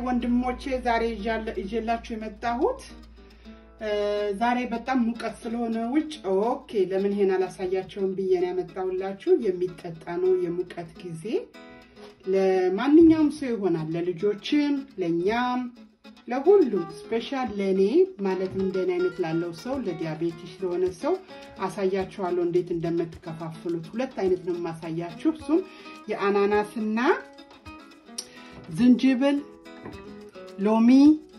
ወንድሞቼ ዛሬ ይዤላችሁ የመጣሁት ዛሬ በጣም ሙቀት ስለሆነ ውጭ ኦኬ ለምን ይሄን አላሳያቸውም ብዬ ነው ያመጣሁላችሁ። የሚጠጣ ነው የሙቀት ጊዜ ለማንኛውም ሰው ይሆናል፣ ለልጆችም፣ ለእኛም፣ ለሁሉም ስፔሻል ለእኔ ማለት እንደኔ አይነት ላለው ሰው ለዲያቤቲስ ለሆነ ሰው አሳያችኋለሁ እንዴት እንደምትከፋፍሉት። ሁለት አይነት ነው የማሳያችሁ። እሱም የአናናስና ዝንጅብል፣ ሎሚ፣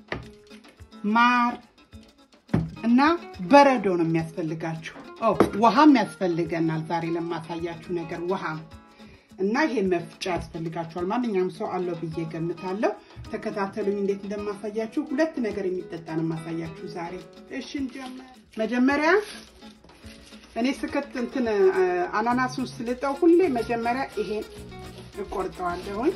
ማር እና በረዶ ነው የሚያስፈልጋችሁ። ውሃም ያስፈልገናል ዛሬ ለማሳያችሁ ነገር ውሃም እና ይሄ መፍጫ ያስፈልጋችኋል። ማንኛውም ሰው አለው ብዬ ገምታለሁ። ተከታተሉኝ እንዴት እንደማሳያችሁ። ሁለት ነገር የሚጠጣ ነው የማሳያችሁ ዛሬ። እሺ እንጀምር። መጀመሪያ እኔ ስከት እንትን አናናሱን ስልጠው ሁሌ መጀመሪያ ይሄን እቆርጠዋለሁኝ።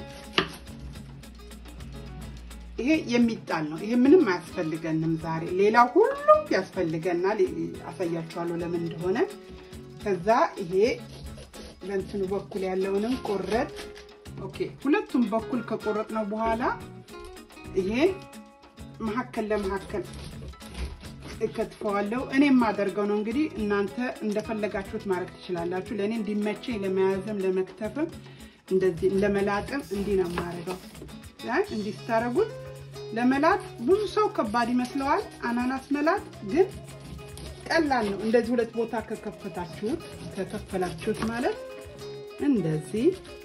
ይሄ የሚጣል ነው። ይሄ ምንም አያስፈልገንም ዛሬ። ሌላው ሁሉ ያስፈልገናል። አሳያችኋለሁ ለምን እንደሆነ። ከዛ ይሄ በእንትኑ በኩል ያለውንም ቆረጥ። ኦኬ፣ ሁለቱም በኩል ከቆረጥ ነው በኋላ ይሄ መሀከል ለመሀከል እከትፈዋለሁ። እኔ የማደርገው ነው እንግዲህ፣ እናንተ እንደፈለጋችሁት ማድረግ ትችላላችሁ። ለእኔ እንዲመቸኝ ለመያዝም ለመክተፍም እንደዚህ ለመላጥም እንዲህ ነው የማደርገው። እንዲህ ስታደርጉት ለመላጥ ብዙ ሰው ከባድ ይመስለዋል። አናናስ መላጥ ግን ቀላል ነው። እንደዚህ ሁለት ቦታ ከከፈታችሁት ከከፈላችሁት ማለት እንደዚህ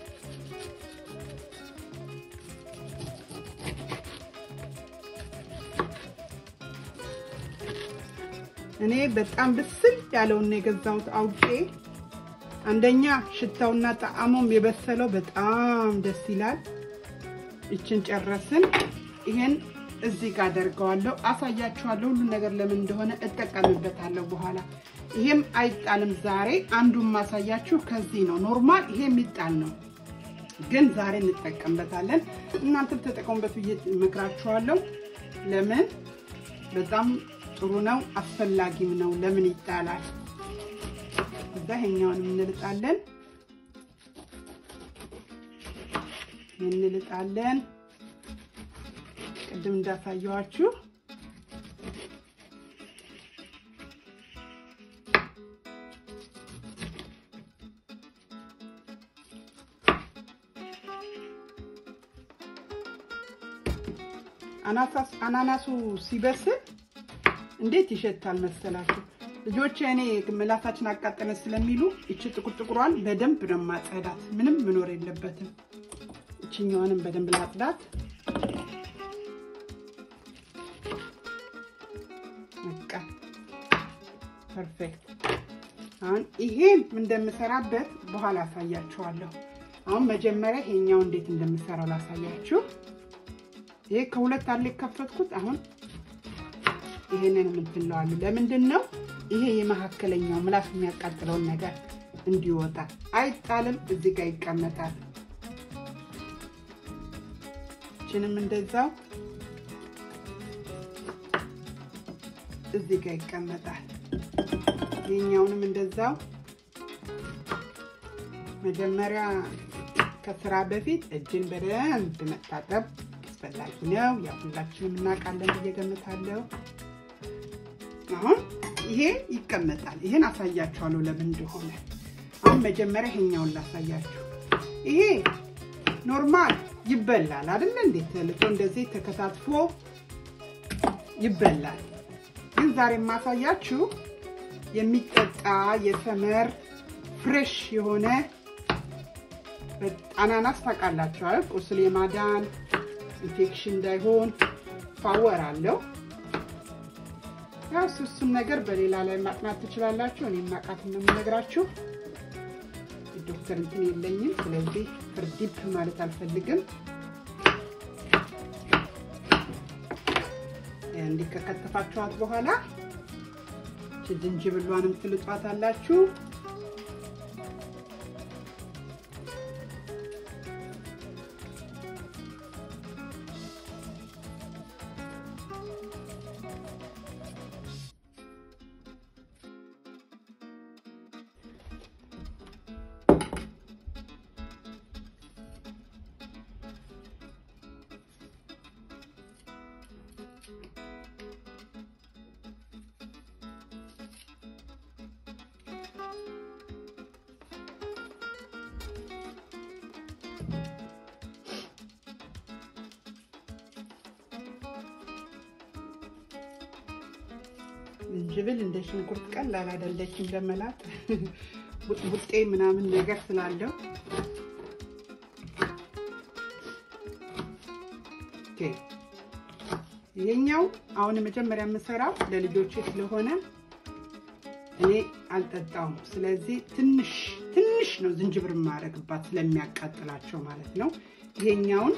እኔ በጣም ብስል ያለውን የገዛሁት አውቄ አንደኛ ሽታውና ጣዕሙም የበሰለው በጣም ደስ ይላል። ይችን ጨረስን። ይሄን እዚህ ጋር አደርገዋለሁ፣ አሳያችኋለሁ ሁሉን ነገር ለምን እንደሆነ እጠቀምበታለሁ በኋላ። ይሄም አይጣልም። ዛሬ አንዱን ማሳያችሁ ከዚህ ነው። ኖርማል ይሄ የሚጣል ነው፣ ግን ዛሬ እንጠቀምበታለን። እናንተም ተጠቀሙበት ብዬ እመክራችኋለሁ። ለምን በጣም ጥሩ ነው፣ አስፈላጊም ነው። ለምን ይጣላል? እዛ ይሄኛውን እንልጣለን እንልጣለን ቅድም እንዳሳየዋችሁ አናናሱ ሲበስል እንዴት ይሸታል መሰላችሁ? ልጆች እኔ ምላሳችን አቃጠለ ስለሚሉ እቺ ጥቁር ጥቁሯን በደንብ ነው ማጸዳት። ምንም መኖር የለበትም። እችኛዋንም በደንብ ላጽዳት። በቃ ፐርፌክት። አሁን ይሄን እንደምሰራበት በኋላ አሳያችኋለሁ። አሁን መጀመሪያ ይሄኛው እንዴት እንደምሰራው ላሳያችሁ። ይሄ ከሁለት አለ የከፈትኩት። አሁን ይሄንን የምትለዋለሁ። ለምንድን ነው ይሄ የመካከለኛው ምላስ የሚያቃጥለውን ነገር እንዲወጣ አይጣልም። እዚህ ጋር ይቀመጣል። ይችንም እንደዛው እዚህ ጋር ይቀመጣል። ይሄኛውንም እንደዛው መጀመሪያ ከስራ በፊት እጅን በደንብ መታጠብ አስፈላጊ ነው። ያው ሁላችንም እናውቃለን ብዬ ገምታለሁ። አሁን ይሄ ይቀመጣል። ይሄን አሳያችኋለሁ ለምን እንደሆነ። አሁን መጀመሪያ ይሄኛውን ላሳያችሁ። ይሄ ኖርማል ይበላል አይደል? እንዴት ተልጦ እንደዚህ ተከታትፎ ይበላል። ግን ዛሬ የማሳያችሁ የሚጠጣ የሰመር ፍሬሽ የሆነ አናናስ ታውቃላችኋል። ቁስል የማዳን ኢንፌክሽን እንዳይሆን ፓወር አለው። ያው እሱም ነገር በሌላ ላይ ማጥናት ትችላላችሁ። እኔ ማቃት ነው የምነግራችሁ። ዶክተር እንትን የለኝም፣ ስለዚህ ፍርዲፕ ማለት አልፈልግም። እንዲህ ከከተፋችኋት በኋላ ዝንጅብሏንም ትልጧት አላችሁ። ዝንጅብል እንደ ሽንኩርት ቀላል አይደለችም ለመላጥ ቡጤ ምናምን ነገር ስላለው ይሄኛው አሁን መጀመሪያ የምሰራው ለልጆቼ ስለሆነ እኔ አልጠጣውም። ስለዚህ ትንሽ ትንሽ ነው ዝንጅብር የማደርግባት ስለሚያቃጥላቸው ማለት ነው። ይሄኛውን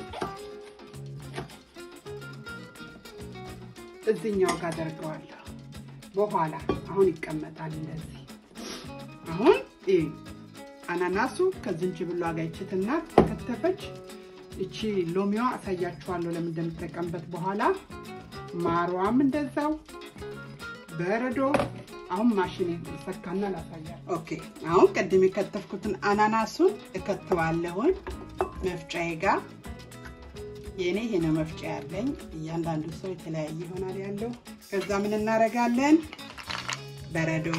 እዚኛው ጋር አደርገዋለሁ። በኋላ አሁን ይቀመጣል እንደዚህ። አሁን አናናሱ ከዝንጅብሏ ጋር ይችትና ከተፈች እቺ ሎሚዋ አሳያችኋለሁ ለምን እንደምጠቀምበት በኋላ ማሯም እንደዛው በረዶ አሁን ማሽን ሰካና ላሳያል። ኦኬ አሁን ቅድም የከተፍኩትን አናናሱን እከተዋለሁኝ መፍጫዬ ጋር። የእኔ ይሄ ነው መፍጫ ያለኝ። እያንዳንዱ ሰው የተለያየ ይሆናል ያለው። ከዛ ምን እናደርጋለን? በረዶ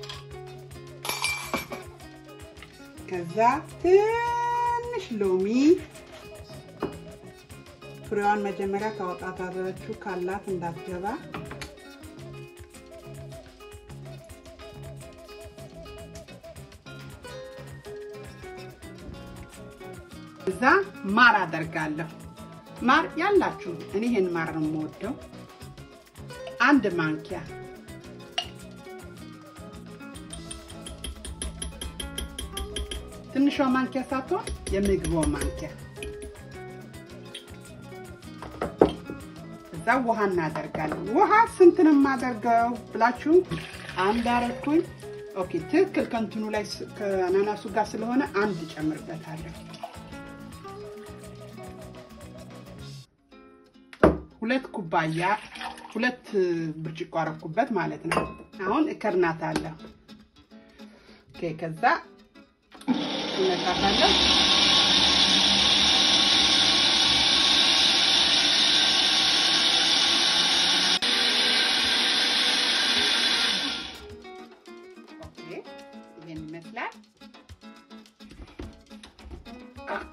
ከዛ ትንሽ ሎሚ ፍሬዋን መጀመሪያ ካወጣታችሁ ካላት እንዳትገባ እዛ ማር አደርጋለሁ። ማር ያላችሁ እኔ ይሄን ማር ነው የምወደው። አንድ ማንኪያ ትንሿ ማንኪያ ሳትሆን የምግቧ ማንኪያ እዛ ውሃ እናደርጋለን። ውሃ ስንት ነው የማደርገው ብላችሁ አንድ አረኩኝ። ኦኬ ትክክል ከእንትኑ ላይ ከአናናሱ ጋር ስለሆነ አንድ ጨምርበታለሁ። ሁለት ኩባያ ሁለት ብርጭቆ አረኩበት ማለት ነው። አሁን እከርናታለሁ። ኦኬ ከዛ እነካታለሁ። ይሄን ይመስላል። ኦኬ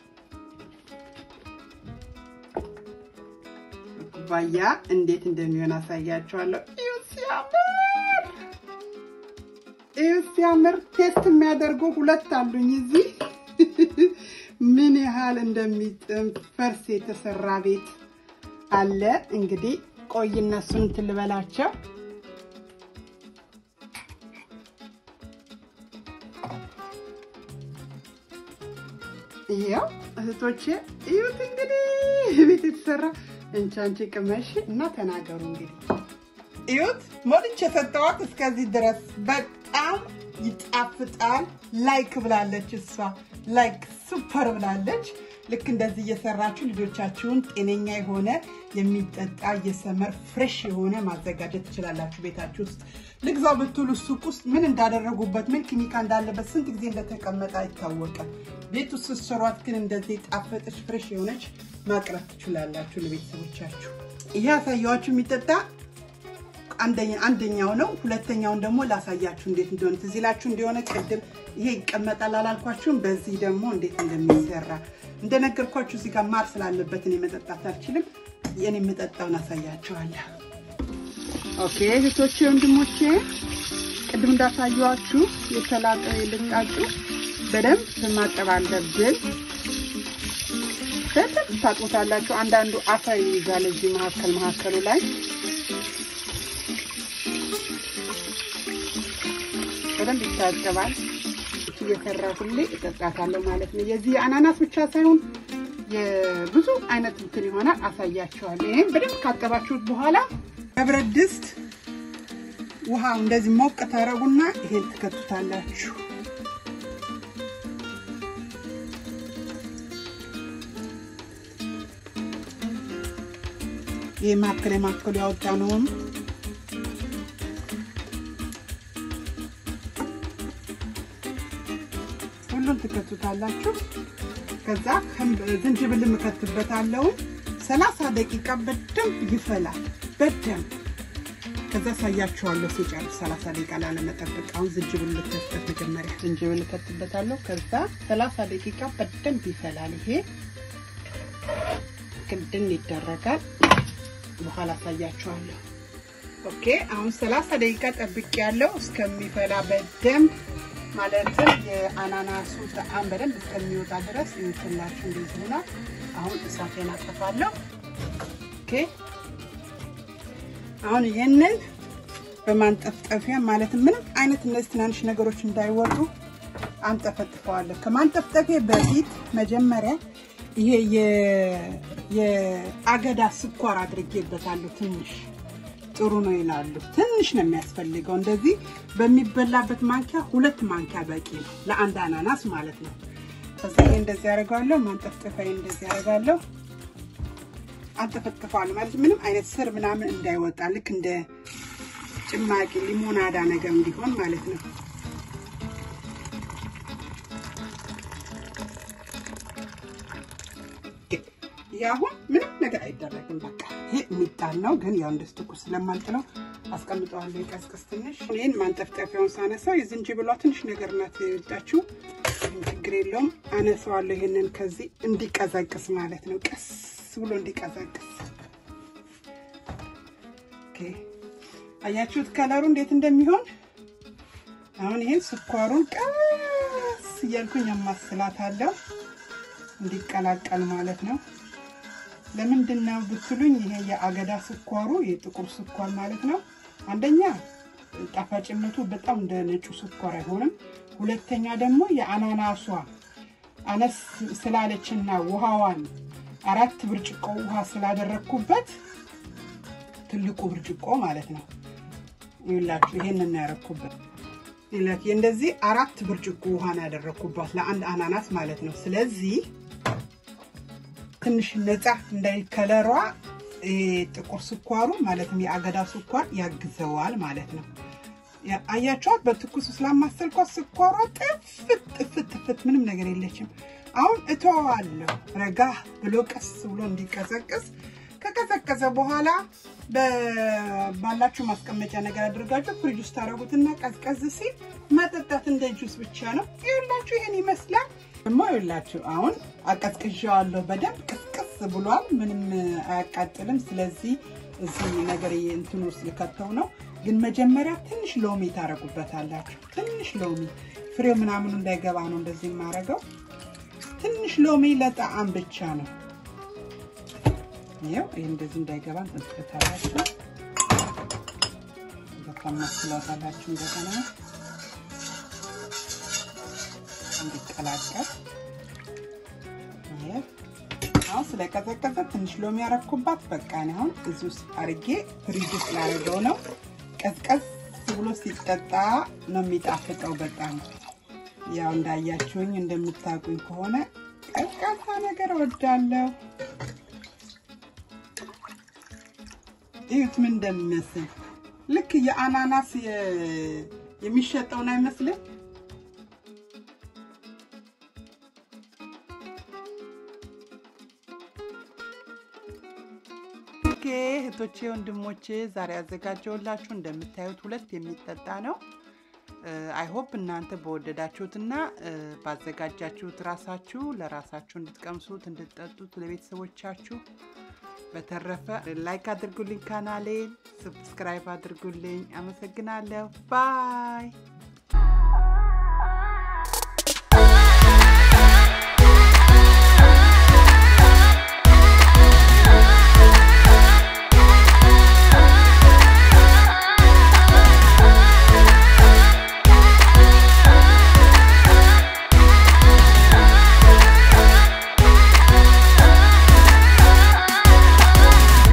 ኩባያ እንዴት እንደሚሆን አሳያችኋለሁ። እዩ ሲያምር፣ እዩ ሲያምር። ቴስት የሚያደርጉ ሁለት አሉኝ እዚህ ምን ያህል እንደሚጥም ፈርስ የተሰራ ቤት አለ። እንግዲህ ቆይ እነሱን እንትን ልበላቸው። ይኸው እህቶቼ እዩት እንግዲህ ቤት የተሰራ እንቻንቺ ቅመሽ እና ተናገሩ እንግዲህ እዩት። ሞልቼ የሰጠዋት እስከዚህ ድረስ በጣም ይጣፍጣል። ላይክ ብላለች እሷ ላይክ ሱፐር ብላለች። ልክ እንደዚህ እየሰራችሁ ልጆቻችሁን ጤነኛ የሆነ የሚጠጣ የሰመር ፍሬሽ የሆነ ማዘጋጀት ትችላላችሁ። ቤታችሁ ውስጥ ልግዛው ብትሉ ሱቅ ውስጥ ምን እንዳደረጉበት ምን ኬሚካ እንዳለበት ስንት ጊዜ እንደተቀመጠ አይታወቅም። ቤት ውስጥ ስትሰሯት ግን እንደዚህ ጣፈጠች ፍሬሽ የሆነች ማቅረብ ትችላላችሁ ለቤተሰቦቻችሁ። ይሄ ያሳየኋችሁ የሚጠጣ አንደኛው ነው። ሁለተኛውን ደግሞ ላሳያችሁ እንዴት እንደሆነ ትዝ ይላችሁ እንደሆነ ቅድም ይሄ ይቀመጣል አላልኳችሁም? በዚህ ደግሞ እንዴት እንደሚሰራ እንደነገርኳችሁ እዚህ ጋር ማር ስላለበት እኔ መጠጣት አልችልም። የኔ የምጠጣውን አሳያችኋለሁ። ኦኬ እህቶቼ፣ ወንድሞቼ ቅድም እንዳሳየኋችሁ የተላጠ ልቃጩ በደንብ ማጠብ አለብን። በደንብ ታጥቦታላችሁ። አንዳንዱ አፈር ይይዛል እዚህ መካከል መካከሉ ላይ በደንብ ይታጠባል። እየሰራ ሁሌ እጠጣታለሁ ማለት ነው። የዚህ አናናስ ብቻ ሳይሆን የብዙ አይነት እንትን ይሆናል። አሳያቸዋለሁ። ይህም በደንብ ካጠባችሁት በኋላ በብረት ድስት ውሃ እንደዚህ ሞቅ ታረጉና ይሄን ትከቱታላችሁ። ይህ ማከል የማከሉ ያወጣ ነውን ሁሉም ትከቱታላችሁ። ከዛ ዝንጅብል እከትበታለሁ። ሰላሳ ደቂቃ በደንብ ይፈላል። በደንብ ከዛ ሳያችኋለሁ ሲጨርስ ሰላሳ ደቂቃ ላለመጠበቅ። አሁን ዝንጅብል ልከትበት መጀመሪያ ዝንጅብል እከትበታለሁ። ከዛ ሰላሳ ደቂቃ በደንብ ይፈላል። ይሄ ክድን ይደረጋል። በኋላ አሳያችኋለሁ። ኦኬ አሁን 30 ደቂቃ ጠብቅ ያለው እስከሚፈላ በደንብ ማለትም የአናናሱ ጣዕም በደንብ እስከሚወጣ ድረስ ይውትላችሁ እንደዚህ ሆና። አሁን እሳቴን አጠፋለሁ። ኦኬ አሁን ይህንን በማንጠፍጠፊያ ማለት ምንም አይነት እነዚህ ትናንሽ ነገሮች እንዳይወጡ አንጠፈጥፈዋለሁ። ከማንጠፍጠፊያ በፊት መጀመሪያ ይሄ የአገዳ ስኳር አድርጌበታለሁ ትንሽ ጥሩ ነው ይላሉ። ትንሽ ነው የሚያስፈልገው። እንደዚህ በሚበላበት ማንኪያ ሁለት ማንኪያ በቂ ነው ለአንድ አናናስ ማለት ነው። ከዛ ይሄ እንደዚህ ያደርጋለሁ። ማንጠፍጠፊያ እንደዚህ ያደርጋለሁ። አንጠፈጥፈዋለሁ ማለት ምንም አይነት ስር ምናምን እንዳይወጣ ልክ እንደ ጭማቂ ሊሞናዳ ነገር እንዲሆን ማለት ነው። ይህ አሁን ምንም ነገር አይደረግም። በቃ ይሄ የሚጣል ነው፣ ግን ያው እንደዚህ ትኩስ ስለማልጥለው አስቀምጠዋለሁ ይቀዝቅዝ ትንሽ። ይህን ማንጠፍጠፊያውን ሳነሳው የዝንጅብሏ ትንሽ ነገር ናት የወጣችው፣ ችግር የለውም። አነሳዋለሁ ይሄንን ከዚህ እንዲቀዘቅስ ማለት ነው፣ ቀስ ብሎ እንዲቀዘቅስ። አያችሁት ከለሩ እንዴት እንደሚሆን። አሁን ይሄን ስኳሩን ቀስ እያልኩኝ አማስላታለሁ እንዲቀላቀል ማለት ነው። ለምንድን ነው ብትሉኝ፣ ይሄ የአገዳ ስኳሩ የጥቁር ስኳር ማለት ነው። አንደኛ ጣፋጭነቱ በጣም እንደ ነጩ ስኳር አይሆንም። ሁለተኛ ደግሞ የአናናሷ አነስ ስላለችና ውሃዋን አራት ብርጭቆ ውሃ ስላደረግኩበት ትልቁ ብርጭቆ ማለት ነው። ይላችሁ ይሄንን ያደረግኩበት ይላችሁ እንደዚህ አራት ብርጭቆ ውሃ ነው ያደረግኩባት ለአንድ አናናስ ማለት ነው። ስለዚህ ትንሽ ነፃ እንዳይከለሯ ጥቁር ስኳሩ ማለትም የአገዳ ስኳር ያግዘዋል ማለት ነው። አያቸዋት በትኩሱ ስላማሰልኳት ስኳሯ ጥፍት ጥፍት ጥፍት ምንም ነገር የለችም። አሁን እተዋለሁ ረጋ ብሎ ቀስ ብሎ እንዲቀዘቅዝ። ከቀዘቀዘ በኋላ ባላችሁ ማስቀመጫ ነገር አድርጋችሁ ፍሪጅ ውስጥ ታደርጉትና ቀዝቀዝ ሲል መጠጣት እንደ ጁስ ብቻ ነው። ይኸውላችሁ ይሄን ይመስላል። ደግሞ ይኸውላችሁ አሁን አቀዝቅዣዋለሁ በደንብ ቅዝቅዝ ብሏል። ምንም አያቃጥልም። ስለዚህ እዚህ ነገር እንትን ውስጥ ልከተው ነው። ግን መጀመሪያ ትንሽ ሎሚ ታደርጉበታላችሁ። ትንሽ ሎሚ ፍሬው ምናምኑ እንዳይገባ ነው እንደዚህ የማደርገው። ትንሽ ሎሚ ለጣዕም ብቻ ነው። ይኸው ይህ እንደዚህ እንዳይገባ እንጥፍታላችሁ። በጣም ማስላታላችሁ እንደገና እንዲቀላቀል አሁን ስለቀዘቀዘ ትንሽ ሎሚ ያረኩባት። በቃ ነው አሁን እዚህ ውስጥ አርጌ ፍሪጅ ውስጥ ላደርገው ነው። ቀዝቀዝ ብሎ ሲጠጣ ነው የሚጣፍጠው በጣም ያው እንዳያችሁኝ እንደምታውቁኝ ከሆነ ቀዝቃዛ ነገር እወዳለሁ። እዩት ምን እንደሚመስል ልክ የአናናስ የሚሸጠውን አይመስልም? ኦኬ እህቶቼ፣ ወንድሞቼ ዛሬ ያዘጋጀውላችሁ እንደምታዩት ሁለት የሚጠጣ ነው። አይሆፕ እናንተ በወደዳችሁትና ባዘጋጃችሁት ራሳችሁ ለራሳችሁ እንድትቀምሱት እንድትጠጡት ለቤተሰቦቻችሁ በተረፈ ላይክ አድርጉልኝ፣ ካናሌን ሰብስክራይብ አድርጉልኝ። አመሰግናለሁ። ባይ